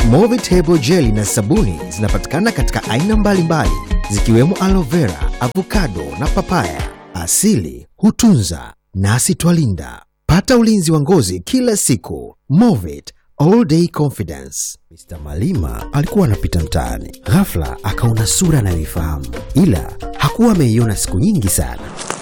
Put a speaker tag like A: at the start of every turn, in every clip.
A: Movit Hebo Jelly na sabuni zinapatikana katika aina mbalimbali zikiwemo aloe vera, avocado na papaya. Asili hutunza nasi twalinda. Pata ulinzi wa ngozi kila siku. Movit All Day Confidence. Mr. Malima alikuwa anapita mtaani, ghafla akaona sura anayoifahamu, ila hakuwa ameiona siku nyingi sana.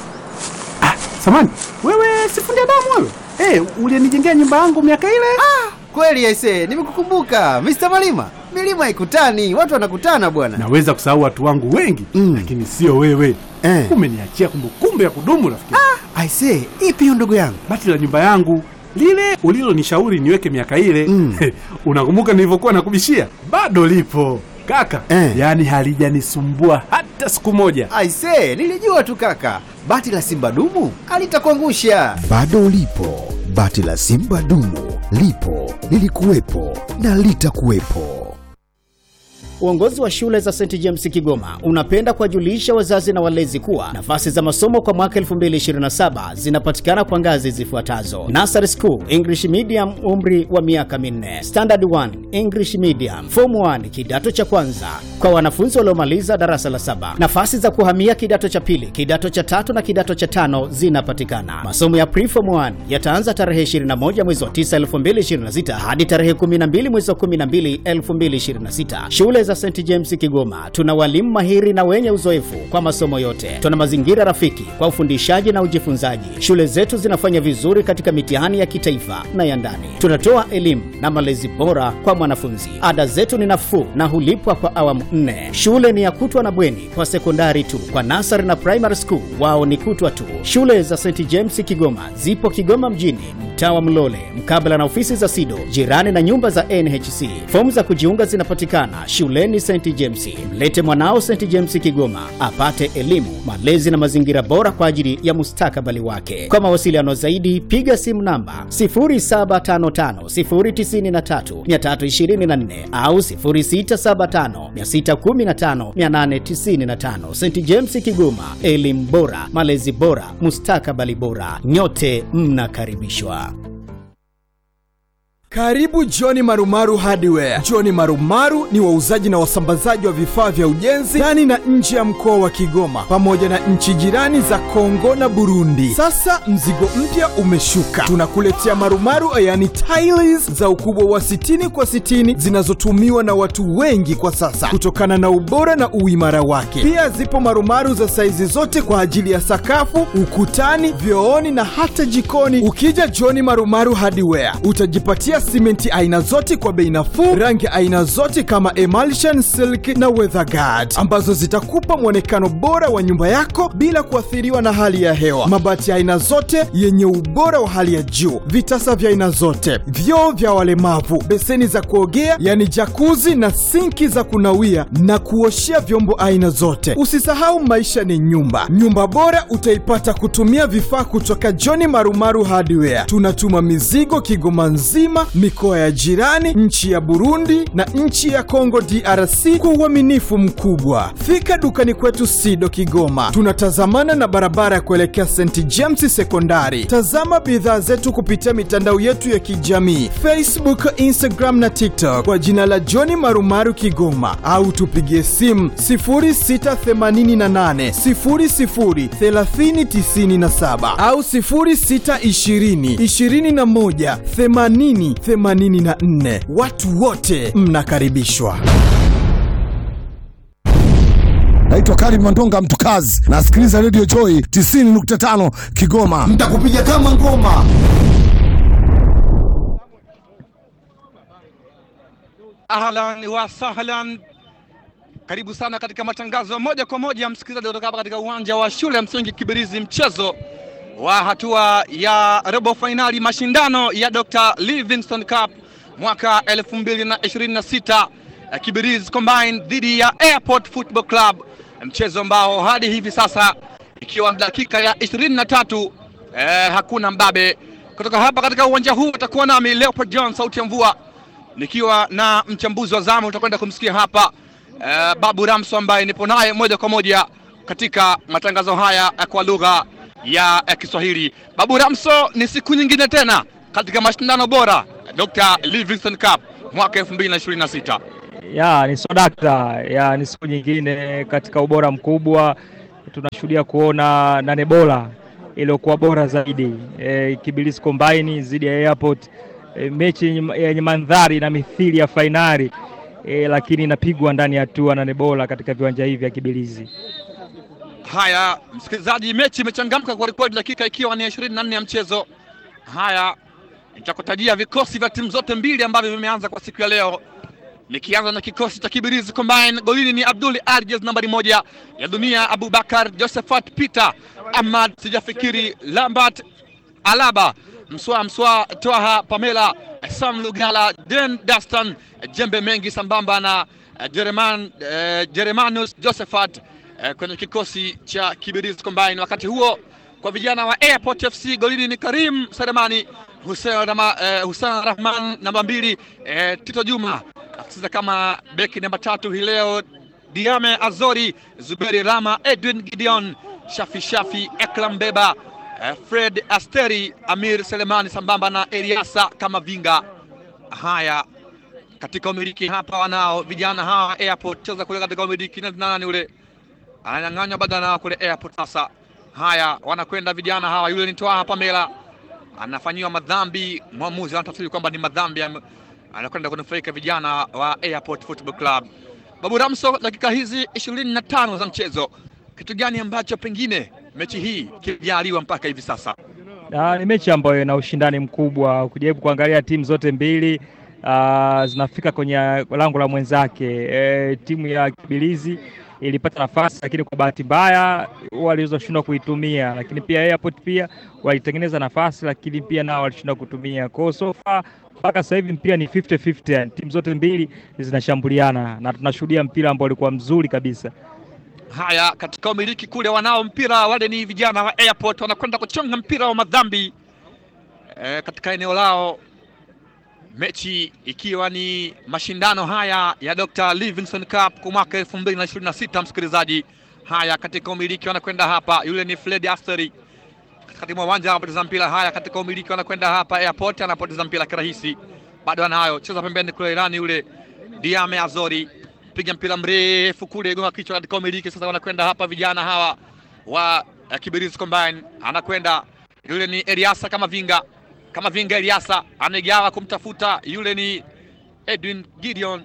B: Samani, wewe sifundi damu wewe? Eh, ulinijengea nyumba yangu miaka ile?
C: Kweli aise, nimekukumbuka Mr. Malima. Milima haikutani, watu wanakutana bwana.
B: Naweza kusahau watu wangu wengi
C: Mm.
B: lakini sio wewe.
C: Eh.
B: Umeniachia kumbukumbu ya kudumu rafiki.
C: Aise, ipi hiyo ndugu yangu?
B: Bati la nyumba yangu lile ulilonishauri niweke miaka ile
C: Mm.
B: unakumbuka nilivyokuwa nakubishia? Bado lipo kaka,
C: Eh.
B: yaani halijanisumbua hata siku moja.
C: Aise, nilijua tu kaka. Bati la Simba dumu alitakuangusha.
A: Bado ulipo, bati la Simba dumu lipo, lilikuwepo na litakuwepo.
D: Uongozi wa shule za St James Kigoma unapenda kuwajulisha wazazi na walezi kuwa nafasi za masomo kwa mwaka 2027 zinapatikana kwa ngazi zifuatazo: Nursery School English Medium, umri wa miaka minne; Standard 1 English Medium; Form 1 kidato cha kwanza kwa wanafunzi waliomaliza darasa la saba. Nafasi za kuhamia kidato cha pili, kidato cha tatu na kidato cha tano zinapatikana. Masomo ya Preform 1 yataanza tarehe 21 mwezi wa 9 2026 hadi tarehe 12 mwezi wa 12 2026. Shule za St James Kigoma tuna walimu mahiri na wenye uzoefu kwa masomo yote. Tuna mazingira rafiki kwa ufundishaji na ujifunzaji. Shule zetu zinafanya vizuri katika mitihani ya kitaifa na ya ndani. Tunatoa elimu na malezi bora kwa mwanafunzi. Ada zetu ni nafuu na hulipwa kwa awamu nne. Shule ni ya kutwa na bweni kwa sekondari tu. Kwa nasari na primary school wao ni kutwa tu. Shule za St James Kigoma zipo Kigoma mjini, mtaa wa Mlole, mkabala na ofisi za SIDO, jirani na nyumba za NHC. Fomu za kujiunga zinapatikana shuleni St James. Mlete mwanao St James Kigoma apate elimu, malezi na mazingira bora kwa ajili ya mustakabali wake. Kwa mawasiliano zaidi, piga simu namba 0755093324 au 0675615895. St James Kigoma, elimu bora, malezi bora, mustakabali bora. Nyote mnakaribishwa.
E: Karibu Johni Marumaru Hardware. Johni Marumaru ni wauzaji na wasambazaji wa vifaa vya ujenzi ndani na nje ya mkoa wa Kigoma pamoja na nchi jirani za Kongo na Burundi. Sasa mzigo mpya umeshuka, tunakuletea marumaru yani tiles za ukubwa wa 60 kwa 60 zinazotumiwa na watu wengi kwa sasa kutokana na ubora na uimara wake. Pia zipo marumaru za saizi zote kwa ajili ya sakafu, ukutani, vyooni na hata jikoni. Ukija Johni Marumaru Hardware utajipatia simenti aina zote kwa bei nafuu, rangi aina zote kama emulsion, silk na weatherguard ambazo zitakupa mwonekano bora wa nyumba yako bila kuathiriwa na hali ya hewa. Mabati ya aina zote yenye ubora wa hali ya juu, vitasa vya aina zote, vyoo vya walemavu, beseni za kuogea yani jakuzi na sinki za kunawia na kuoshea vyombo aina zote. Usisahau maisha ni nyumba. Nyumba bora utaipata kutumia vifaa kutoka John Marumaru Hardware. Tunatuma mizigo Kigoma nzima, mikoa ya jirani, nchi ya Burundi na nchi ya Kongo DRC kwa uaminifu mkubwa. Fika dukani kwetu Sido Kigoma, tunatazamana na barabara ya kuelekea St James Sekondari. Tazama bidhaa zetu kupitia mitandao yetu ya kijamii Facebook, Instagram na TikTok kwa jina la John Marumaru Kigoma, au tupigie simu 0688 00 3097 au 0620 21 80 84. Watu wote mnakaribishwa.
F: Naitwa Karim Mandonga Mtukazi, nasikiliza Radio Joy 90.5 Kigoma. Nitakupiga kama ngoma.
G: Ahlan wa sahlan, karibu sana katika matangazo ya moja kwa moja msikilizaji, kutoka hapa katika uwanja wa shule ya msingi Kibirizi, mchezo wa hatua ya robo fainali mashindano ya Dr. Livingstone Cup mwaka 2026 eh, Kibirizi Combined dhidi ya Airport Football Club, mchezo ambao hadi hivi sasa ikiwa dakika ya 23 eh, hakuna mbabe kutoka hapa katika uwanja huu. Utakuwa nami Leopold John, sauti ya mvua nikiwa na mchambuzi wa zamu utakwenda kumsikia hapa eh, Babu Ramso ambaye nipo naye moja kwa moja katika matangazo haya eh, kwa lugha ya eh, Kiswahili. Babu Ramso, ni siku nyingine tena katika mashindano bora Dr. Livingstone Cup. mwaka 2026.
H: Ya, ni sodakta ya ni siku nyingine katika ubora mkubwa tunashuhudia kuona nane bora iliyokuwa bora zaidi e, Kibirizi Combine dhidi ya Airport e, mechi yenye yenye mandhari na mithili ya fainali e, lakini inapigwa ndani ya hatua nane bora katika viwanja hivi vya Kibirizi.
G: Haya, msikilizaji, mechi imechangamka kwa rekodi, dakika ikiwa ni 24 ya mchezo. Haya, nitakutajia vikosi vya timu zote mbili ambavyo vimeanza kwa siku ya leo, nikianza na kikosi cha Kibirizi Combine. Golini ni Abdul Arjes nambari moja ya dunia, Abubakar Josephat Peter Ahmad, sijafikiri Lambert Alaba, Mswa Mswa, Twaha Pamela, Sam Lugala, Den Dastan, Jembe Mengi sambamba na eh, Jereman, eh, Jeremanus Josephat eh, kwenye kikosi cha Kibirizi Combine. Wakati huo kwa vijana wa Airport FC golini ni Karim Seremani, Hussein, Rama, eh, Hussein Rahman namba mbili, eh, Tito Juma akicheza kama beki namba tatu hii leo, Diame Azori, Zuberi Rama, Edwin Gideon, Shafi Shafi, Ekram Beba, eh, Fred Asteri, Amir Selemani sambamba na Eliasa kama vinga. Haya, katika umiliki hapa wanao vijana hawa Airport cheza kule katika umiliki na nani ule ananyang'anywa badana kule Airport sasa. Haya, wanakwenda vijana hawa, yule ni Twaha Pamela anafanyiwa madhambi, mwamuzi anatafsiri kwamba ni madhambi, am- anakwenda kunufaika vijana wa Airport Football Club. Babu Ramso, dakika hizi ishirini na tano za mchezo, kitu gani ambacho pengine mechi hii kilijaliwa mpaka hivi sasa?
H: Ah, ni mechi ambayo ina ushindani mkubwa. Ukijaribu kuangalia timu zote mbili ah, zinafika kwenye lango la mwenzake. E, timu ya Kibirizi ilipata nafasi lakini kwa bahati mbaya walizoshindwa kuitumia, lakini pia Airport pia walitengeneza nafasi lakini pia nao walishindwa kutumia. Kwa hiyo so far mpaka sasa hivi mpira ni 50-50, yani timu zote mbili zinashambuliana na tunashuhudia mpira ambao ulikuwa mzuri kabisa.
G: Haya, katika umiliki kule wanao mpira wale ni vijana wa Airport wanakwenda kuchonga mpira wa madhambi e, katika eneo lao, mechi ikiwa ni mashindano haya ya Dr. Livingstone Cup kwa mwaka 2026 msikilizaji. Haya, katika umiliki wanakwenda hapa, yule ni Fred Asteri katikati mwa uwanja anapoteza mpira. Haya, katika umiliki wanakwenda hapa, Airport anapoteza mpira kirahisi, bado anayo cheza pembeni kule, Irani yule Diame Azori piga mpira mrefu kule, gonga kichwa katika umiliki. Sasa wanakwenda hapa vijana hawa wa uh, Kibirizi Combine, anakwenda yule ni Eliasa kama vinga kama vinga, Eliasa amegawa kumtafuta yule ni Edwin Gideon,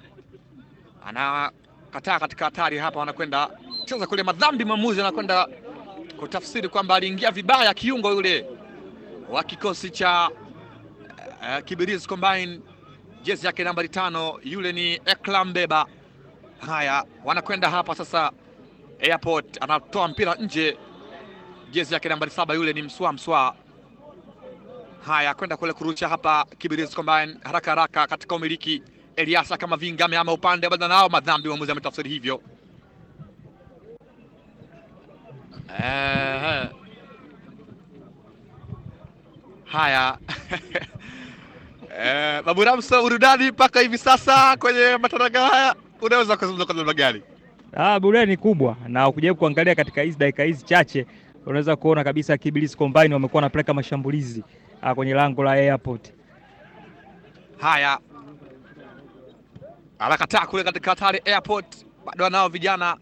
G: anakataa katika hatari hapa, wanakwenda cheza kule madhambi. Mwamuzi anakwenda kutafsiri kwamba aliingia vibaya kiungo yule wa kikosi cha uh, Kibirizi Combine, jezi yake nambari tano, yule ni Eklam Beba. Haya, wanakwenda hapa sasa. Airport anatoa mpira nje, jezi yake nambari saba, yule ni Mswa Mswa. Haya, kwenda kule kurusha hapa Kibirizi Combine haraka haraka katika umiliki. Eliasa kama vinga ameama upande bado nao madhambi, mwamuzi ametafsiri hivyo. Eh, haya eh, Babu Ramso, burudani mpaka hivi sasa kwenye matangazo haya, unaweza kuzungumza kwa namna gani?
H: Ah, burudani ni kubwa na ukijaribu kuangalia katika hizi dakika hizi chache unaweza kuona kabisa Kibirizi Combine wamekuwa wanapeleka mashambulizi ah, kwenye lango la Airport.
G: Haya, anakataa kule katika hatari Airport, bado anao vijana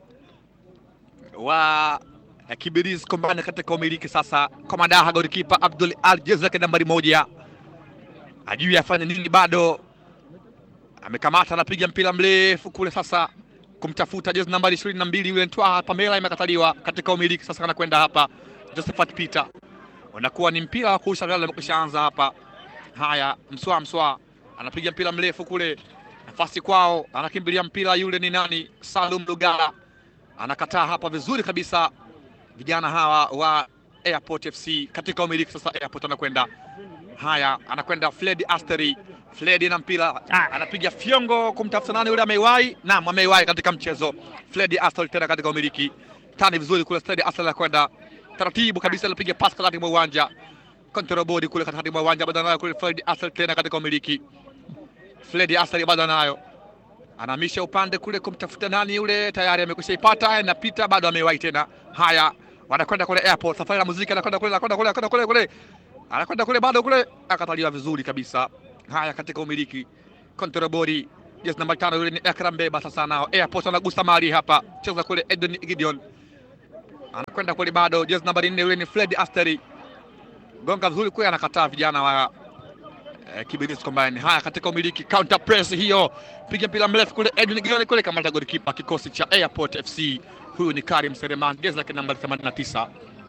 G: wa eh, Kibirizi Combine katika umiliki sasa. Komadaha golikipa Abdul Al jezi yake nambari moja, ajui afanye nini, bado amekamata, anapiga mpira mrefu kule sasa kumtafuta jezi nambari ishirini na mbili yule Ntwaha Pamela, imekataliwa katika umiliki sasa. Anakwenda hapa Josephat Peter, unakuwa ni mpira wa kurusha ghala, umekwishaanza hapa. Haya, Mswa Mswa anapiga mpira mrefu kule, nafasi kwao, anakimbilia mpira, yule ni nani? Salum Lugala anakataa hapa vizuri kabisa. Vijana hawa wa Airport FC katika umiliki sasa. Airport anakwenda haya, anakwenda Fred Asteri. Fred na mpira anapiga fyongo kumtafuta nani yule, ameiwahi naam, ameiwahi katika mchezo. Fred Asteri tena katika umiliki tani vizuri kule. Fred Asteri anakwenda taratibu kabisa, anapiga pasi katikati mwa uwanja control body kule katikati mwa uwanja, bado anayo kule Fred Asteri tena katika umiliki. Fred Asteri bado anayo anahamisha upande kule kumtafuta nani yule, tayari amekwisha ipata, anapita bado amewahi tena. Haya, wanakwenda kule Airport, safari ya muziki, anakwenda kule, anakwenda kule, anakwenda kule kule, anakwenda kule, bado kule, akataliwa vizuri kabisa. Haya, katika umiliki Kontrabori jezi namba tano yule ni Ekram Beba. Sasa nao Airport anagusa mali hapa, cheza kule Edwin Gideon anakwenda kule, bado jezi nambari nne yule ni Fred Asteri, gonga vizuri kule, anakataa vijana wa eh, Kibirizi Combine. Haya, katika umiliki counter press hiyo, piga mpira mrefu kule, Edwin Gideon kule, kamata golikipa kikosi cha Airport FC. Huyu ni Karim Sereman, jezi lake namba 89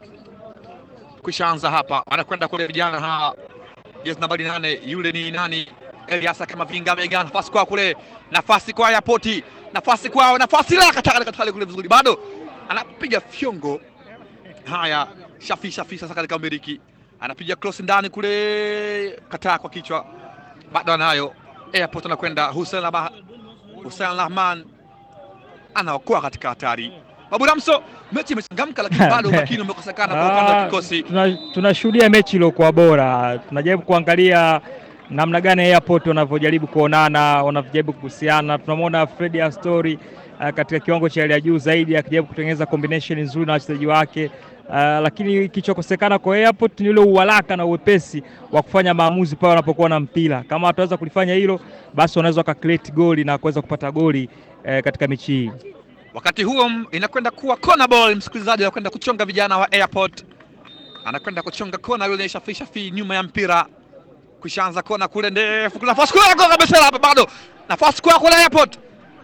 G: kwishaanza hapa, anakwenda kule vijana hawa, jezi nambari nane yule ni nani? Eliasa kama vinga mega, nafasi kwa kule, nafasi kwa Airport, nafasi kwao, nafasi la kataka kataka kule vizuri, bado anapiga fyongo. Haya, Shafi Shafi sasa katika umiliki, anapiga cross ndani kule, kataa kwa kichwa, bado anayo Airport, anakwenda Hussein Abah, Hussein Rahman anaokoa katika hatari. Babu Ramso, mechi imechangamka, lakini bado umakini umekosekana kwa upande wa
H: Ah,
G: kikosi.
H: tuna- tunashuhudia mechi iliyokuwa bora. Tunajaribu kuangalia namna gani Airport wanavyojaribu kuonana, wanavyojaribu kuhusiana. Tunamwona Fredi Astori uh, katika kiwango cha hali ya juu zaidi akijaribu kutengeneza combination nzuri na wachezaji wake uh, lakini kilichokosekana kwa Airport ni ule uharaka na uwepesi wa kufanya maamuzi pale wanapokuwa na mpira. Kama wataweza kulifanya hilo, basi wanaweza waka create goli na kuweza kupata goli eh, katika mechi hii.
G: Wakati huo m- inakwenda kuwa corner ball, msikilizaji, anakwenda kuchonga vijana wa Airport, anakwenda kuchonga kona yule Shafi Shafi nyuma ya mpira, kushaanza kona kule ndefu, kuna nafasi kule kwa kabisa hapa, bado nafasi kwa kule Airport,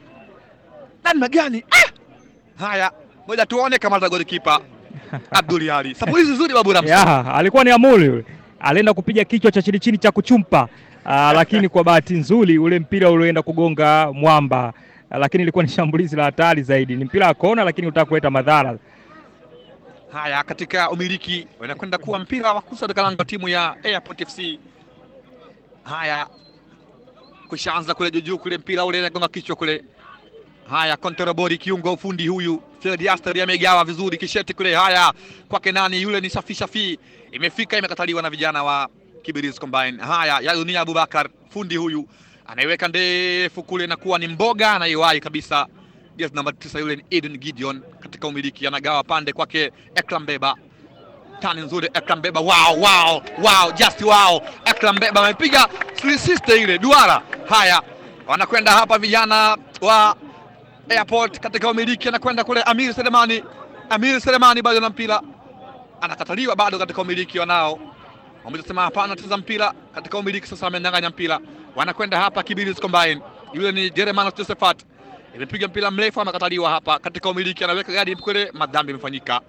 G: namna gani? Ah! Haya, ngoja tuone kama za golikipa Abdul Ali. Sapulizi nzuri babu Ramso.
H: Ya, alikuwa ni Amuri yule. Alienda kupiga kichwa cha chini chini cha kuchumpa. Aa, lakini kwa bahati nzuri ule mpira ulioenda kugonga mwamba. Aa, lakini ilikuwa ni shambulizi la hatari zaidi. Ni mpira wa kona lakini utaka kuleta madhara.
G: Haya, katika umiliki wanakwenda kuwa mpira wa kusa katika lango timu ya Airport FC. Haya, kushaanza kule juu kule, mpira ule unagonga kichwa kule. Haya, Konterobori kiungo ufundi huyu Fred Aster amegawa vizuri kisheti kule. Haya, kwake nani yule? Ni Safi Shafi, imefika imekataliwa na vijana wa Kibirizi Combine. Haya, ya dunia Abubakar fundi huyu anaiweka ndefu kule, na kuwa ni mboga anaiwahi kabisa jezi namba tisa yule ni Eden Gideon katika umiliki, anagawa pande kwake Ekram Beba, tani nzuri Ekram Beba, wow, wow, wow, just wow. Ekram Beba amepiga 360 ile duara. Haya, wanakwenda hapa vijana wa Airport katika umiliki, anakwenda kule Amir Selemani. Amir Selemani bado na mpira, anakataliwa bado katika umiliki wanao wamesema hapana, cheza mpira katika umiliki. Sasa amenyang'anya mpira, wanakwenda hapa Kibirizi Combine, yule ni Jeremiah Josephat imepiga mpira mrefu, amekataliwa hapa katika umiliki, anaweka gadi kule, madhambi imefanyika.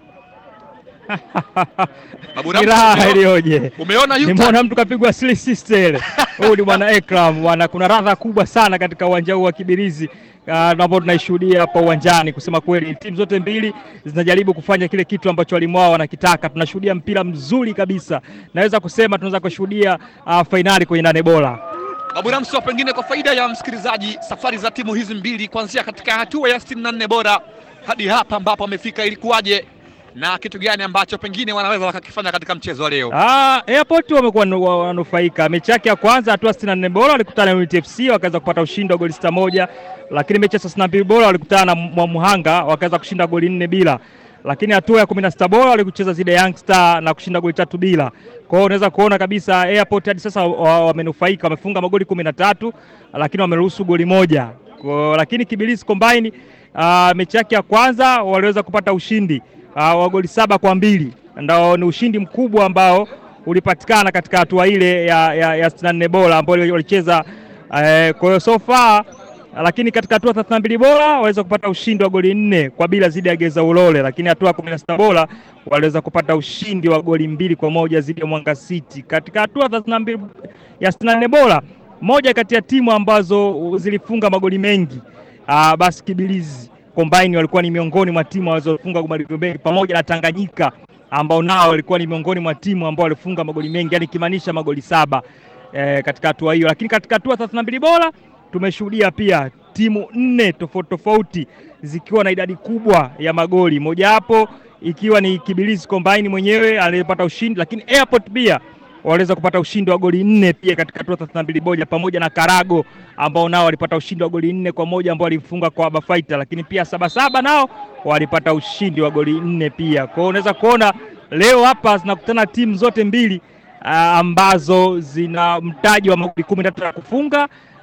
G: Babu
H: Ni
G: Ramso,
H: raha
G: umeo-
H: iliyoje.
G: Umeona yuta
H: Nimeona mtu kapigwa sli sister ile. Huyu ni bwana Ekram bwana, kuna radha kubwa sana katika uwanja huu wa Kibirizi uh, ambao tunaishuhudia hapa uwanjani. Kusema kweli, timu zote mbili zinajaribu kufanya kile kitu ambacho walimu wao wanakitaka. Tunashuhudia mpira mzuri kabisa, naweza kusema tunaweza kushuhudia uh, fainali kwenye nane bora.
G: Babu Ramso, pengine kwa faida ya msikilizaji, safari za timu hizi mbili kuanzia katika hatua ya 64 bora hadi hapa ambapo amefika, ilikuwaje na kitu gani ambacho pengine wanaweza wakakifanya katika mchezo wa leo?
H: Ah, Airport wamekuwa nu- wa- wanufaika. Mechi yake ya kwanza hatua 64 bora walikutana na Unity FC wakaweza kupata ushindi wa goli sita moja, lakini mechi ya 32 bora walikutana na Mwamuhanga wakaweza kushinda goli nne bila, lakini hatua ya 16 bora walikucheza zile Young Star na kushinda goli tatu bila. Kwa hiyo unaweza kuona kabisa Airport hadi sasa wa- wamenufaika, wamefunga magoli 13 lakini wameruhusu goli moja. Kwa, lakini Kibirizi Combine uh, mechi yake ya kwanza waliweza kupata ushindi uh, wa goli saba kwa mbili ndio ni ushindi mkubwa ambao ulipatikana katika hatua ile ya, ya, ya 64 bora ambao walicheza eh, kwa hiyo so far lakini katika hatua 32 bora waliweza kupata ushindi wa goli nne kwa bila dhidi ya Geza Ulole, lakini hatua 16 bora waliweza kupata ushindi wa goli mbili kwa moja dhidi ya Mwanga City. Katika hatua 32 ya 64 bora, moja kati ya timu ambazo zilifunga magoli mengi uh, basi Kibirizi Combine walikuwa ni miongoni mwa timu walizofunga magoli mengi pamoja na Tanganyika ambao nao walikuwa ni miongoni mwa timu ambao walifunga magoli mengi, yani ikimaanisha magoli saba eh, katika hatua hiyo. Lakini katika hatua 32 bora tumeshuhudia pia timu nne tofauti tofauti zikiwa na idadi kubwa ya magoli, mojawapo ikiwa ni Kibirizi Combine mwenyewe aliyepata ushindi, lakini Airport pia waliweza kupata ushindi wa goli nne pia katika hatua 32 moja pamoja na Karago ambao nao walipata ushindi wa goli nne kwa moja ambao walifunga kwa Aba Fighter, lakini pia Sabasaba nao walipata ushindi wa goli nne pia. Kwa hiyo unaweza kuona leo hapa zinakutana timu zote mbili ah, ambazo zina mtaji wa magoli kumi na tatu ya kufunga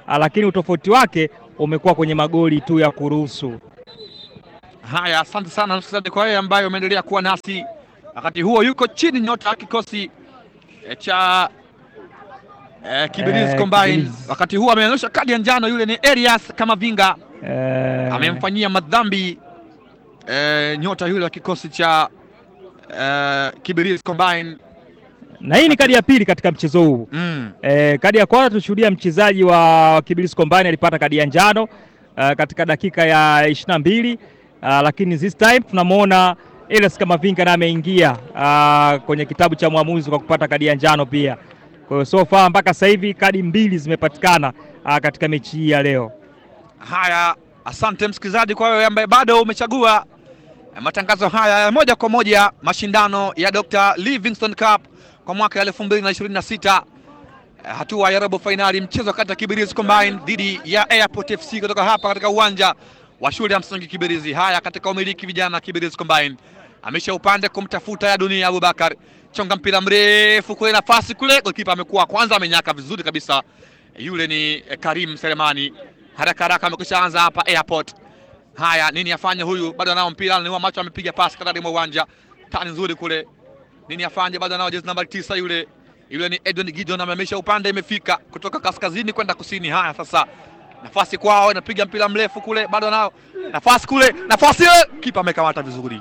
H: uh, lakini utofauti wake umekuwa kwenye magoli tu ya kuruhusu.
G: Haya, asante sana msikilizaji kwa yeye ambaye umeendelea kuwa nasi. Wakati huo yuko chini nyota kikosi eh, cha eh, Kibirizi
H: Eh,
G: Combine.
H: Kibirizi.
G: Wakati huo ameonyesha kadi ya njano, yule ni Elias Kamavinga
H: Eh,
G: amemfanyia madhambi eh, nyota yule wa kikosi cha eh, Kibirizi Combine.
H: na hii ni kadi ya pili katika mchezo huu.
G: Mm.
H: E, kadi ya kwanza tulishuhudia mchezaji wa Kibirizi Combine alipata kadi ya njano uh, katika dakika ya ishirini na mbili uh, lakini this time tunamwona Elias Kamavinga naye ameingia uh, kwenye kitabu cha mwamuzi kwa kupata kadi ya njano pia. Kwa hiyo so far mpaka sasa hivi kadi mbili zimepatikana uh, katika mechi hii ya leo.
G: Haya, asante msikilizaji kwa wewe ambaye bado umechagua eh, matangazo haya ya moja kwa moja, mashindano ya Dr. Livingstone Cup kwa mwaka 2026 eh, hatua ya robo fainali, mchezo kati ya Kibirizi Combine dhidi ya Airport FC kutoka hapa katika uwanja wa shule ya msingi Kibirizi. Haya, katika umiliki vijana Kibirizi Combine amesha upande kumtafuta ya dunia Abubakar, chonga mpira mrefu kule, nafasi kule, golikipa amekuwa kwanza, amenyaka vizuri kabisa. Yule ni eh, Karim Selemani, haraka haraka amekwisha anza hapa Airport. Haya, nini afanye huyu? Bado anao mpira, ni macho, amepiga pasi katikati mwa uwanja, tani nzuri kule. Nini afanye? Bado anao jezi namba tisa yule yule ni Edwin Gideon, amemesha upande, imefika kutoka kaskazini kwenda kusini. Haya, sasa nafasi kwao, inapiga mpira mrefu kule, bado anao nafasi kule, nafasi ile, kipa amekamata vizuri.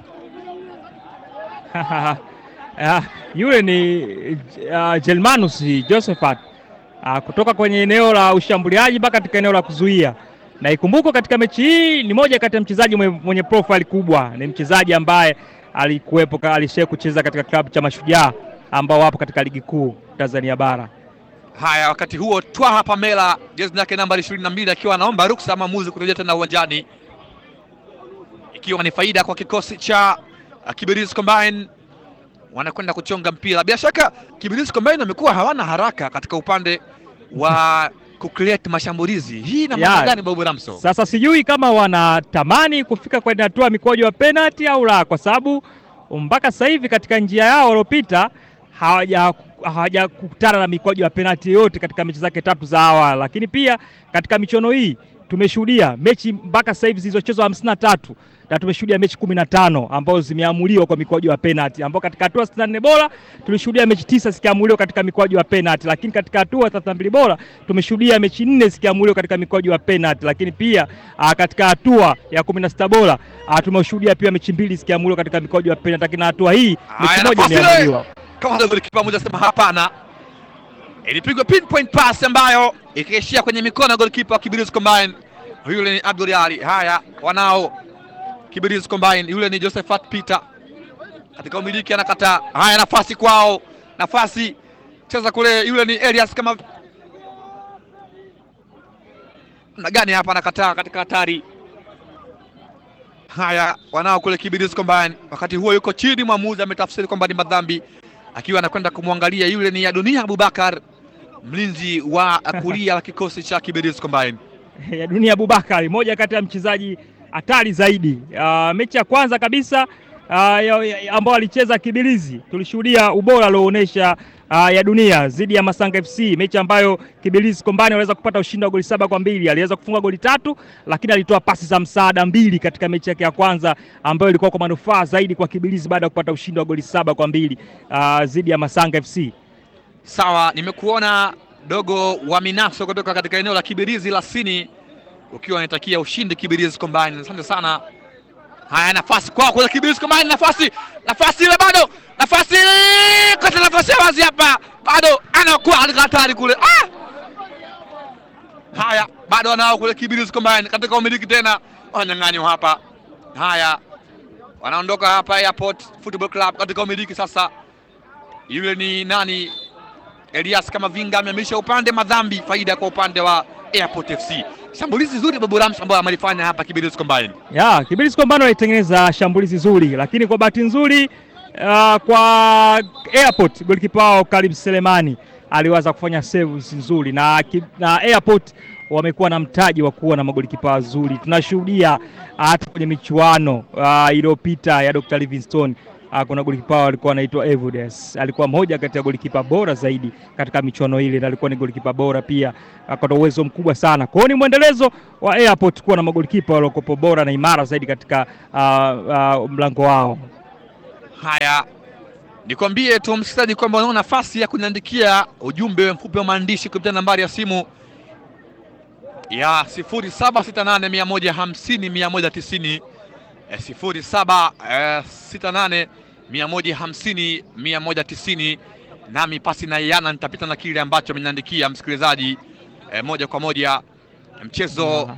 H: Ah, yule ni uh, Jelmanus Josephat uh, kutoka kwenye eneo la ushambuliaji mpaka katika eneo la kuzuia, na ikumbukwe katika mechi hii ni moja kati ya mchezaji mwenye, mwenye profile kubwa. Ni mchezaji ambaye alikuwepo, ka- alishaye kucheza katika klabu cha Mashujaa ambao wapo katika ligi kuu Tanzania bara.
G: Haya, wakati huo Twaha Pamela jezi yake nambari 22 akiwa anaomba ruksa maamuzi kurejea tena uwanjani, ikiwa ni faida kwa kikosi cha uh, Kibirizi Combine. Wanakwenda kuchonga mpira. Bila shaka Kibirizi Combine wamekuwa hawana haraka katika upande wa kucreate mashambulizi. Hii ina maana
H: Ya,
G: gani, Babu Ramso?
H: Sasa sijui kama wanatamani kufika kwenye hatua ya mikwaju ya penalty au la, kwa sababu mpaka sasa hivi katika njia yao waliopita hawaja hawajakutana na mikwaju ya penalty yote katika mechi zake tatu za awali, lakini pia katika michuano hii tumeshuhudia mechi mpaka sasa hivi zilizochezwa hamsini na tatu na tumeshuhudia mechi kumi na tano ambazo zimeamuliwa kwa mikwaju ya penalty, ambao katika hatua sitini na nne bora tulishuhudia mechi tisa zikiamuliwa katika mikwaju ya penalty, lakini katika hatua thelathini na mbili bora tumeshuhudia mechi nne zikiamuliwa katika mikwaju ya penalty, lakini pia aa, katika hatua ya kumi na sita bora aa, tumeshuhudia pia mechi mbili zikiamuliwa katika mikwaju ya penalty, lakini hatua hii
G: Haya,
H: mechi moja
G: nafasi ile.
H: imeamuliwa.
G: kama ndio golikipa mmoja sema hapana. Ilipigwa pinpoint pass ambayo ikaishia kwenye mikono ya golikipa wa Kibirizi Combine. Yule ni Abdul Ali. Haya, wanao Kibirizi Combine, yule ni Josephat Peter katika umiliki anakataa. Haya, nafasi kwao, nafasi cheza kule, yule ni Elias kama na gani hapa, anakataa katika hatari. Haya, wanao kule Kibirizi Combine. Wakati huo yuko chini, mwamuzi ametafsiri kwamba ni madhambi, akiwa anakwenda kumwangalia. Yule ni Adunia Abubakar, mlinzi wa kulia wa kikosi cha Kibirizi Combine.
H: ya Dunia Abubakar, moja kati ya mchezaji hatari zaidi. Uh, mechi ya kwanza kabisa uh, ya- ya- ambao alicheza Kibirizi tulishuhudia ubora alioonyesha uh, ya Dunia dhidi ya Masanga FC, mechi ambayo Kibirizi Kombani waliweza kupata ushindi wa goli saba kwa mbili. Aliweza kufunga goli tatu, lakini alitoa pasi za msaada mbili katika mechi yake ya kwanza ambayo ilikuwa kwa manufaa zaidi kwa Kibirizi baada ya kupata ushindi wa goli saba kwa mbili uh, dhidi ya Masanga FC.
G: Sawa, nimekuona dogo wa Minaso kutoka katika eneo la Kibirizi Lasini, ukiwa unatakia ushindi Kibirizi Combine. Asante sana. Haya, nafasi kwao kwenye Kibirizi Combine, nafasi nafasi ile bado, nafasi ile kata, nafasi ya wazi hapa, bado anakuwa katika hatari kule. Ah! Haya, bado wanao kule Kibirizi Combine katika umiliki tena, wananyang'anywa hapa. Haya, wanaondoka hapa Airport Football Club katika umiliki sasa. Yule ni nani? Elias Kamavinga amehamisha upande madhambi, faida kwa upande wa Airport FC. Shambulizi zuri Babu Rams ambayo amelifanya hapa Kibirizi Combine.
H: Ya, Kibirizi Kombano alitengeneza shambulizi zuri, lakini kwa bahati nzuri uh, kwa Airport golikipa wao Karim Selemani aliweza kufanya saves nzuri na, ki- na Airport wamekuwa na mtaji wa kuwa na magolikipa wazuri. Tunashuhudia hata kwenye michuano uh, iliyopita ya Dr. Livingstone uh, uh, kuna golikipa wao alikuwa anaitwa Evudes, alikuwa moja kati ya golikipa bora zaidi katika michuano ile, na alikuwa ni golikipa bora pia, akona uwezo mkubwa sana. Kwa hiyo ni mwendelezo wa Airport kuwa na magolikipa waliokopo bora na imara zaidi katika uh, uh, mlango wao.
G: Haya, nikwambie tu msikilizaji kwamba unao nafasi ya kuniandikia ujumbe mfupi wa maandishi kupitia nambari ya simu ya 0768150190 eh, 0768150190 nami pasi na yana nitapita na kile ambacho ameniandikia msikilizaji eh, moja kwa moja mchezo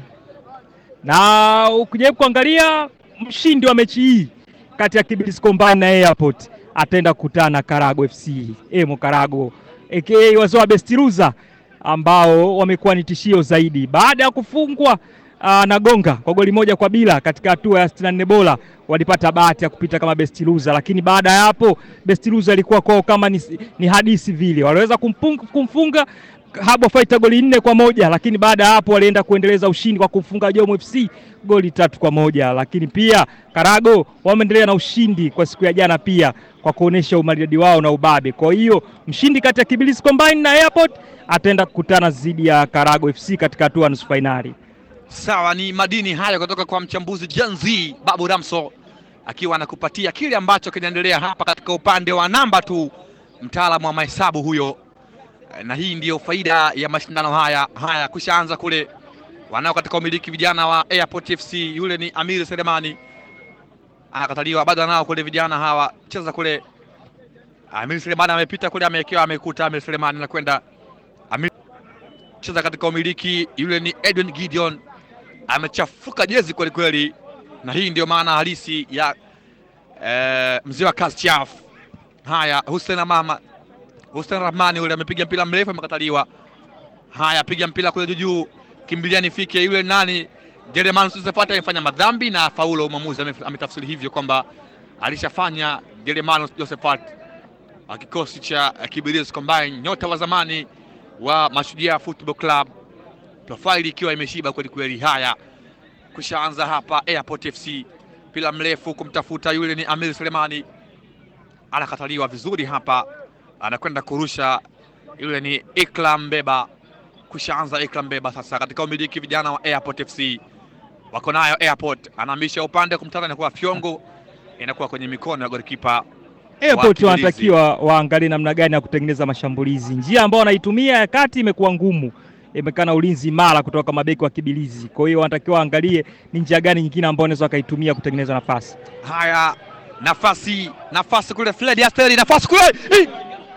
H: na ukijaribu kuangalia mshindi wa mechi hii kati ya Kibirizi Combine na Airport ataenda kukutana na Karago FC Emo Karago aka wazee wa Bestiruza ambao wamekuwa ni tishio zaidi baada ya kufungwa uh, na Gonga kwa goli moja kwa bila katika hatua ya 64 bora walipata bahati ya kupita kama best loser, lakini baada ya hapo best loser ilikuwa kwao kama ni, ni hadithi vile, waliweza kumfunga, kumfunga Habo Fighter goli nne kwa moja, lakini baada ya hapo walienda kuendeleza ushindi kwa kumfunga Jomo FC goli tatu kwa moja. Lakini pia Karago wameendelea na ushindi kwa siku ya jana pia kwa kuonesha umaridadi wao na ubabe. Kwa hiyo mshindi kati ya Kibirizi Combine na Airport ataenda kukutana dhidi ya Karago FC katika hatua ya nusu fainali.
G: Sawa, ni madini hayo kutoka kwa mchambuzi Janzi Babu Ramso akiwa anakupatia kile ambacho kinaendelea hapa katika upande wa namba tu, mtaalamu wa mahesabu huyo, na hii ndiyo faida ya mashindano haya. Haya, kushaanza kule wanao katika umiliki vijana wa Airport FC, yule ni Amir Selemani anakataliwa, bado anao kule vijana hawa cheza kule. Amir Selemani amepita kule, amewekewa, amekuta Amir Selemani anakwenda Amir cheza katika umiliki, yule ni Edwin Gideon amechafuka jezi kweli kweli, na hii ndio maana halisi ya eh, mzee wa kazi chafu. Haya, Hussein Mama Hussein Rahmani yule amepiga mpira mrefu amekataliwa. Haya, piga mpira kule juu, kimbilia nifike. Yule nani Jeremiah Josephat amefanya madhambi na faulo. Mwamuzi ame- ametafsiri hivyo kwamba alishafanya Jeremiah Josephat wa kikosi cha eh, Kibirizi Combine, nyota wa zamani wa Mashujaa Football Club profaili ikiwa imeshiba kweli kweli. Haya, kushaanza hapa Airport FC, mpira mrefu kumtafuta yule ni Amir Selemani, anakataliwa vizuri hapa, anakwenda kurusha yule ni Ikram Beba. Kushaanza Ikram Beba sasa katika umiliki vijana wa Airport FC wako nayo Airport, anahamisha upande kumtana, inakuwa fyongo, inakuwa kwenye mikono ya golikipa
H: Airport
G: Kibirizi.
H: wanatakiwa waangalie namna gani ya kutengeneza mashambulizi. Njia ambayo wanaitumia ya kati imekuwa ngumu, imekana ulinzi imara kutoka mabeki wa Kibilizi. Kwa hiyo wanatakiwa waangalie ni njia gani nyingine ambayo wanaweza wakaitumia kutengeneza nafasi.
G: Haya, nafasi nafasi kule, Fred Asteri, nafasi kule Ih!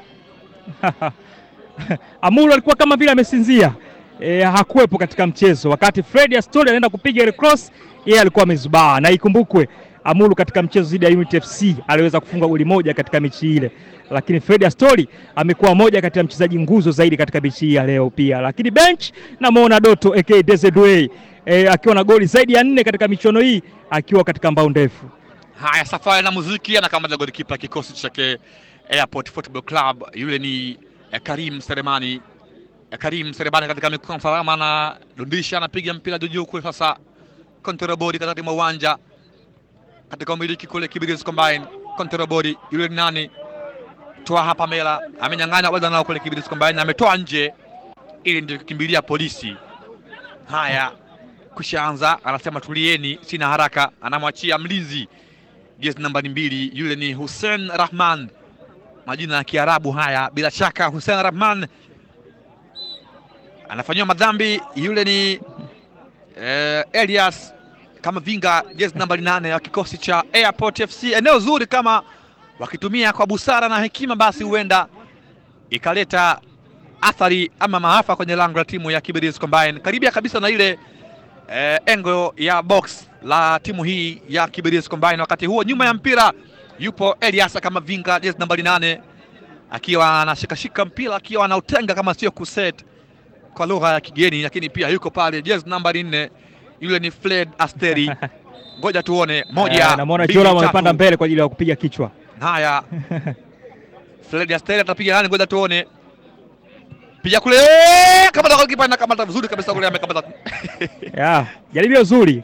H: Amuru alikuwa kama vile amesinzia e, hakuwepo katika mchezo wakati Fred Astori anaenda kupiga ile cross, yeye alikuwa amezubaa, na ikumbukwe Amuru katika mchezo dhidi ya Unity FC aliweza kufunga goli moja katika mechi ile, lakini Fred Astori amekuwa moja kati ya mchezaji nguzo zaidi katika mechi hii ya leo pia. Lakini bench namuona Doto aka Desiree e, akiwa na goli zaidi ya nne katika michuano hii akiwa katika mbao ndefu.
G: Haya, safari na muziki anakamata golikipa kikosi chake Airport Football Club, yule ni eh, Karim Seremani. Eh, Karim Seremani katika mikono salama, anadundisha anapiga mpira juu juu kule. Sasa kontrabodi katikati mwa uwanja katika umiliki kule Kibirizi Combine, kontrabodi yule ni nani? Toa hapa Mela amenyang'anya bado nao kule Kibirizi Combine, ametoa nje ili ndio kukimbilia polisi. Haya, kushaanza, anasema tulieni, sina haraka, anamwachia mlinzi jezi nambari mbili, yule ni Hussein Rahman, majina ya Kiarabu haya. Bila shaka Hussein Rahman anafanyiwa madhambi, yule ni eh, Elias kama vinga, jezi nambari nane ya kikosi cha Airport FC. Eneo zuri kama wakitumia kwa busara na hekima, basi huenda ikaleta athari ama maafa kwenye lango la timu ya Kibirizi Combine, karibia kabisa na ile eh, engo ya box la timu hii ya Kibirizi Combine. Wakati huo nyuma ya mpira yupo Elias kama vinga, jezi nambari nane, akiwa anashikashika mpira akiwa anautenga kama sio kuset kwa lugha ya kigeni, lakini pia yuko pale jezi nambari nne, yule ni Fred Asteri. Ngoja tuone moja,
H: Eh, namwona
G: mbili,
H: Joram
G: tatu.
H: amepanda mbele kwa ajili ya kupiga kichwa.
G: Haya, Fred Asteri atapiga nani? Ngoja tuone. Piga kule, kamata golikipa na kamata vizuri kabisa kule, amekamata
H: Ya, jaribio zuri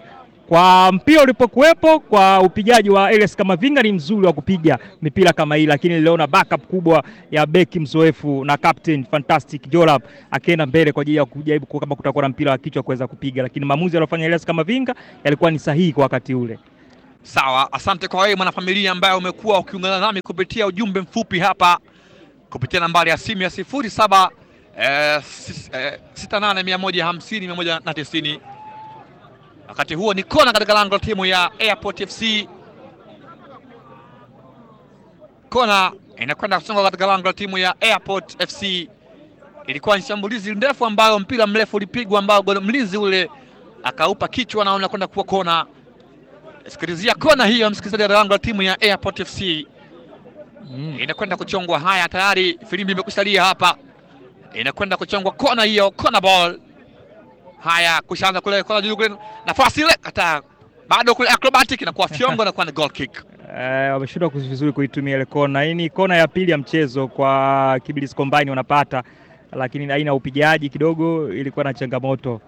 H: kwa mpira ulipokuwepo, kwa upigaji wa Elias Kamavinga ni mzuri wa kupiga mipira kama hii, lakini niliona backup kubwa ya beki mzoefu na captain fantastic Jolab akienda mbele kwa ajili ya kujaribu ku- kama kutakuwa na mpira wa kichwa kuweza kupiga, lakini maamuzi aliyofanya Elias Kamavinga yalikuwa ni sahihi kwa wakati ule.
G: Sawa, asante kwa wewe mwanafamilia ambaye umekuwa ukiungana nami kupitia ujumbe mfupi hapa kupitia nambari ya simu ya sifuri saba eh, sis- eh, sita nane mia moja hamsini mia moja na tisini. Wakati huo ni kona katika lango la timu ya Airport FC. Kona inakwenda kusonga katika lango la timu ya Airport FC. Ilikuwa ni shambulizi ndefu ambayo mpira mrefu ulipigwa ambao goli- mlinzi ule akaupa kichwa na unakwenda kuwa kona. Sikilizia kona hiyo, msikilizaji wa lango la timu ya Airport FC inakwenda kuchongwa. Haya, tayari filimbi imekusalia hapa, inakwenda kuchongwa kona hiyo, kona ball. Haya, kushaanza kule kona juu kule, nafasi ile kata bado kule acrobatic inakuwa fyongo na kuwa ni goal kick.
H: Eh, wameshindwa kuzi- vizuri kuitumia ile kona. Hii ni kona ya pili ya mchezo kwa Kibirizi Combine wanapata, lakini aina ya upigaji kidogo ilikuwa na changamoto.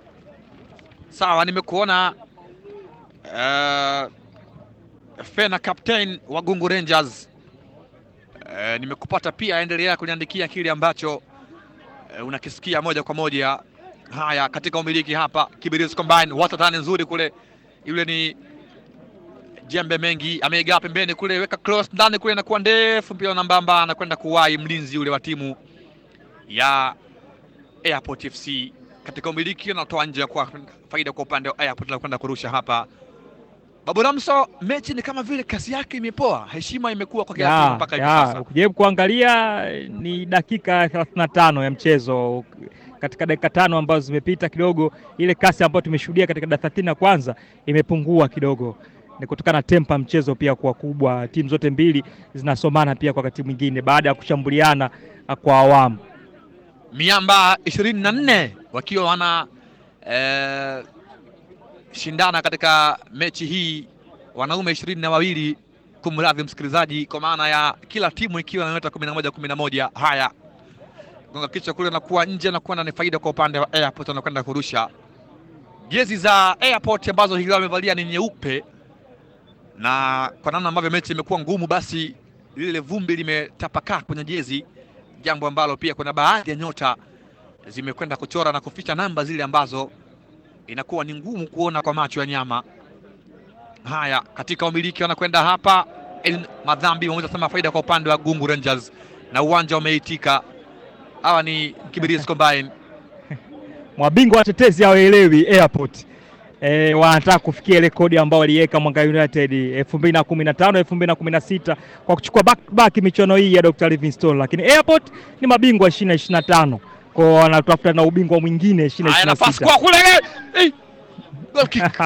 G: Sawa, nimekuona uh, Fena captain wa Gungu Rangers. Uh, nimekupata pia, endelea kuniandikia kile ambacho uh, unakisikia moja kwa moja. Haya, katika umiliki hapa Kibirizi Combine, watatani nzuri kule, yule ni jembe mengi ameigaa pembeni kule, weka cross ndani kule, inakuwa ndefu, mpira nambamba, anakwenda kuwahi mlinzi yule wa timu ya Airport FC katika umiliki anatoa nje kwa faida kwa upande wa Airport na kwenda kurusha hapa. Babu Ramso, mechi ni kama vile kasi yake imepoa, heshima imekuwa kwa kiasi
H: Ya,
G: mpaka hivi
H: ya,
G: sasa.
H: ukijaribu kuangalia ni dakika 35 ya mchezo. Katika dakika tano ambazo zimepita kidogo, ile kasi ambayo tumeshuhudia katika dakika 30 ya kwanza imepungua kidogo, ni kutokana na tempa mchezo pia kuwa kubwa. Timu zote mbili zinasomana pia kwa wakati mwingine baada ya kushambuliana ah, kwa awamu.
G: Miamba ishirini na nne wakiwa wana eh, shindana katika mechi hii, wanaume ishirini na wawili kumradhi msikilizaji, kwa maana ya kila timu ikiwa na nyota kumi na moja kumi na moja. Haya, gonga kichwa kule nakuwa nje na kuwa ni faida kwa upande wa Airport, wanakwenda kurusha jezi za Airport ambazo hili wamevalia ni nyeupe, na kwa namna ambavyo mechi imekuwa ngumu, basi lile vumbi limetapakaa kwenye jezi, jambo ambalo pia kuna baadhi ya nyota zimekwenda kuchora na kuficha namba zile ambazo inakuwa ni ngumu kuona kwa macho ya nyama. Haya, katika umiliki wanakwenda hapa El Madhambi wameweza kusema faida kwa upande wa Gungu Rangers na uwanja umeitika. Hawa ni Kibirizi Combine.
H: Mabingwa watetezi hawaelewi Airport e, wanataka kufikia rekodi ambao waliweka Mwanga United 2015 2016 kwa kuchukua back to back michuano hii ya Dr. Livingstone, lakini Airport ni mabingwa 2025 kwa wanatafuta na ubingwa mwingine
G: Haya, nafasi
H: 2026.
G: kwa kule eh, goal kick.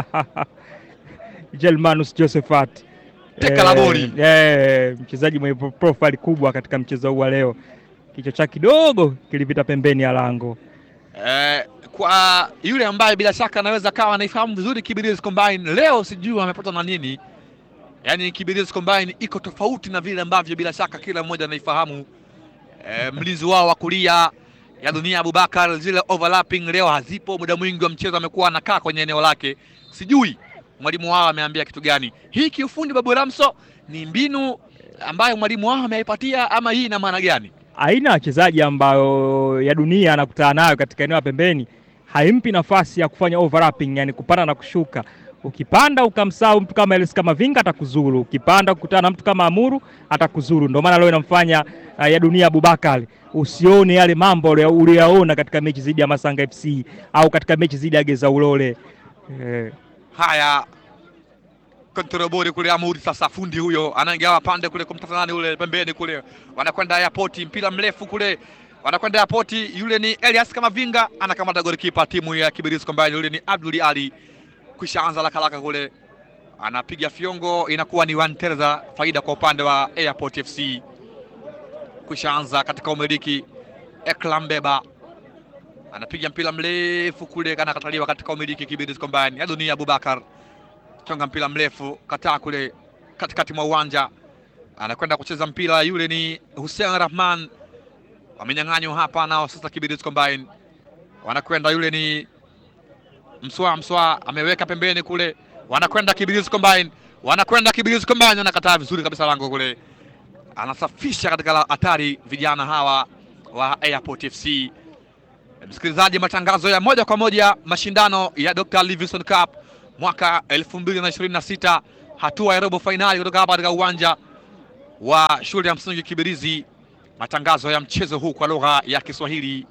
H: Gelmanus Josephat
G: Teka la boli.
H: eh, mchezaji mwenye pro- profile kubwa katika mchezo huu wa leo, kichwa chake kidogo kilipita pembeni ya lango.
G: Eh, kwa yule ambaye bila shaka anaweza kawa anaifahamu vizuri Kibirizi Combine, leo sijui amepatwa na nini. Yaani Kibirizi Combine iko tofauti na vile ambavyo bila shaka kila mmoja anaifahamu. Eh, mlinzi wao wa kulia ya dunia Abubakar, zile overlapping leo hazipo. Muda mwingi wa mchezo amekuwa anakaa kwenye eneo lake, sijui mwalimu wao ameambia kitu gani. Hii kiufundi, Babu Ramso, ni mbinu ambayo mwalimu wao ameipatia ama hii ina maana gani?
H: aina ya wachezaji ambayo ya dunia anakutana nayo katika eneo la pembeni haimpi nafasi ya kufanya overlapping, yani kupanda na kushuka. Ukipanda ukamsahau mtu kama Elis kama Vinga atakuzuru, ukipanda kukutana na mtu kama Amuru atakuzuru. Ndio maana leo inamfanya uh, ya dunia Abubakar usione yale mambo uliya- uliyaona katika mechi dhidi ya Masanga FC au katika mechi dhidi ya Geza Ulole eh.
G: Haya, kontrobori kule Amuri sasa, fundi huyo anaingia pande kule kumtafuta nani ule pembeni kule, wanakwenda airport, mpira mrefu kule, wanakwenda airport. Yule ni Elias Kamavinga anakamata golikipa timu ya Kibirizi Combine, yule ni Abdul Ali, kisha anza lakalaka kule, anapiga fiongo, inakuwa ni Wanterza, faida kwa upande wa Airport FC. Kisha anza katika umiliki Eklam Beba anapiga mpira mrefu kule, anakataliwa katika umiliki Kibirizi Combine ya dunia Abubakar chonga mpira mrefu kataa kule katikati mwa uwanja, anakwenda kucheza mpira. Yule ni Hussein Rahman, wamenyang'anywa hapa nao sasa. Kibirizi Combine wanakwenda, yule ni Mswa Mswa ameweka pembeni kule, wanakwenda Kibirizi Combine, wanakwenda Kibirizi Combine, anakataa vizuri kabisa lango kule, anasafisha katika la- hatari vijana hawa wa Airport FC. Msikilizaji, matangazo ya moja kwa moja mashindano ya Dr. Livingstone Cup mwaka 2026 hatua ya robo fainali kutoka hapa katika uwanja wa shule ya msingi Kibirizi. Matangazo ya mchezo huu kwa lugha ya Kiswahili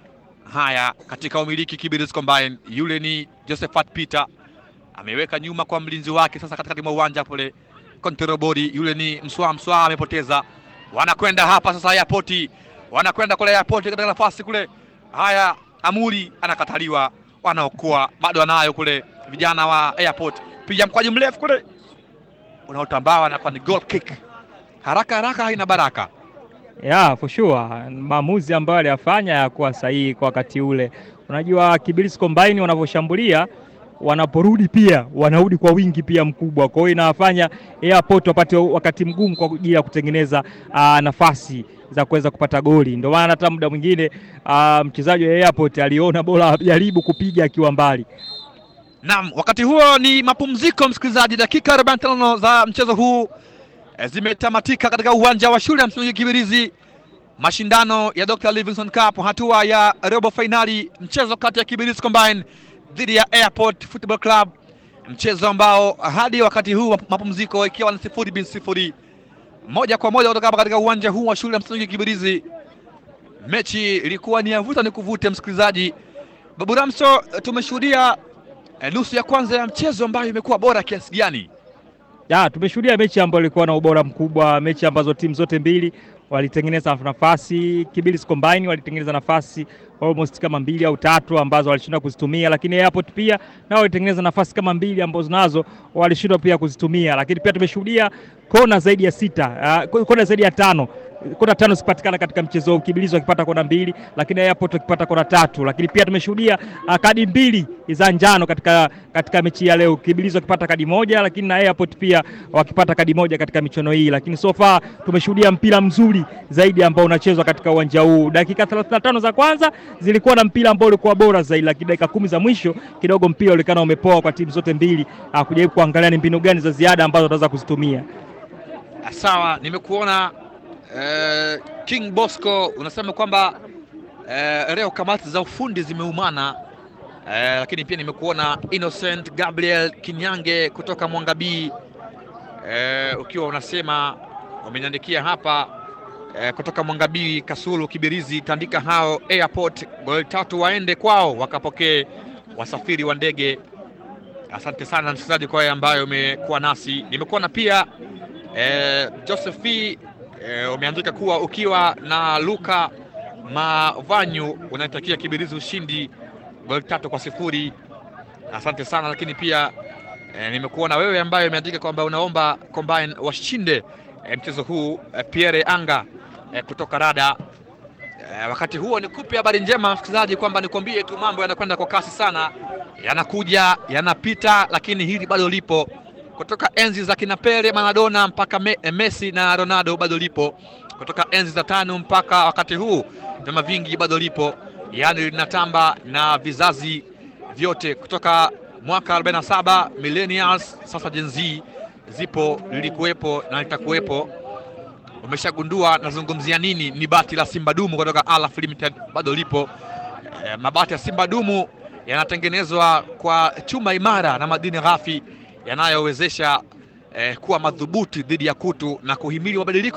G: haya katika umiliki Kibirizi Combine. Yule ni Josephat Peter ameweka nyuma kwa mlinzi wake, sasa katikati mwa uwanja pale Konterobodi, yule ni Mswa Mswa amepoteza, wanakwenda hapa sasa Airport, wanakwenda kule Airport katika nafasi kule. Haya, Amuri anakataliwa, wanaokoa bado anayo kule vijana wa Airport, piga mkwaji mrefu kule unaotambaa na kwa ni goal kick, haraka haraka haina baraka.
H: Yeah, for sure. Maamuzi ambayo aliyafanya yakuwa sahihi kwa wakati ule. Unajua Kibirizi Combine wanavyoshambulia wanaporudi pia wanarudi kwa wingi pia mkubwa, kwa hiyo inawafanya Airport wapate wakati mgumu kwa ajili ya kutengeneza uh, nafasi za kuweza kupata goli. Ndio maana hata muda mwingine uh, mchezaji wa Airport aliona bora jaribu kupiga akiwa mbali.
G: Naam, wakati huo ni mapumziko, msikilizaji. Dakika 45 za mchezo huu eh, zimetamatika katika uwanja wa shule ya msingi Kibirizi, mashindano ya Dr. Livingstone Cup, hatua ya robo fainali, mchezo kati ya Kibirizi Combine dhidi ya Airport Football Club, mchezo ambao hadi wakati huu mapumziko ikiwa ni sifuri bin sifuri, moja kwa moja kutoka hapa katika uwanja huu wa shule ya msingi Kibirizi. Mechi ilikuwa ni yavuta ni kuvute, msikilizaji. Babu Ramso, tumeshuhudia eh, nusu ya kwanza ya mchezo ambayo imekuwa bora kiasi gani?
H: Ya, tumeshuhudia mechi ambayo ilikuwa na ubora mkubwa, mechi ambazo timu zote mbili walitengeneza nafasi. Kibirizi Combine walitengeneza nafasi almost kama mbili au tatu ambazo walishindwa kuzitumia, lakini Airport pia nao walitengeneza nafasi kama mbili ambazo nazo walishindwa pia kuzitumia, lakini pia tumeshuhudia kona zaidi ya sita, uh, kona zaidi ya tano kona tano zikipatikana katika mchezo huu, Kibirizi wakipata kona mbili, lakini Airport wakipata kona tatu. Lakini pia tumeshuhudia uh, kadi mbili za njano katika, katika mechi ya leo, Kibirizi wakipata kadi moja, lakini na Airport pia wakipata kadi moja katika michuano hii. Lakini so far tumeshuhudia mpira mzuri zaidi ambao unachezwa katika uwanja huu. Dakika 35 za kwanza zilikuwa na mpira ambao ulikuwa bora zaidi, lakini dakika kumi za mwisho kidogo mpira ulionekana umepoa kwa timu zote mbili, uh, kujaribu kuangalia ni mbinu gani za ziada ambazo wataweza kuzitumia.
G: Sawa, nimekuona eh, King Bosco unasema kwamba eh, leo kamati za ufundi zimeumana eh, lakini pia nimekuona Innocent Gabriel Kinyange kutoka Mwangabii eh, ukiwa unasema umeniandikia hapa eh, kutoka Mwangabii Kasulu Kibirizi tandika hao Airport goli tatu waende kwao wakapokee wasafiri wa ndege. Asante sana msikilizaji kwa yale ambayo umekuwa nasi. Nimekuona pia eh, Joseph eh, umeandika kuwa ukiwa na Luka Mavanyu unaitakia Kibirizi ushindi goli tatu kwa sifuri. Asante sana lakini pia eh, nimekuona wewe ambaye umeandika kwamba unaomba Combine washinde eh, mchezo huu eh, Pierre Anga eh, kutoka Rada. Eh, wakati huo nikupe habari njema msikilizaji, kwamba nikwambie tu mambo yanakwenda kwa kasi sana, yanakuja yanapita, lakini hili bado lipo kutoka enzi za kina Pele, Maradona mpaka me, eh, Messi na Ronaldo bado lipo, kutoka enzi za tano mpaka wakati huu vyama vingi bado lipo, yaani linatamba na vizazi vyote kutoka mwaka 47 millennials, sasa Gen Z zipo, lilikuwepo na litakuwepo. Umeshagundua nazungumzia nini? Ni bati la Simba Dumu kutoka Alaf Limited bado lipo. E, mabati ya Simba Dumu yanatengenezwa kwa chuma imara na madini ghafi yanayowezesha eh, kuwa madhubuti dhidi ya kutu na kuhimili mabadiliko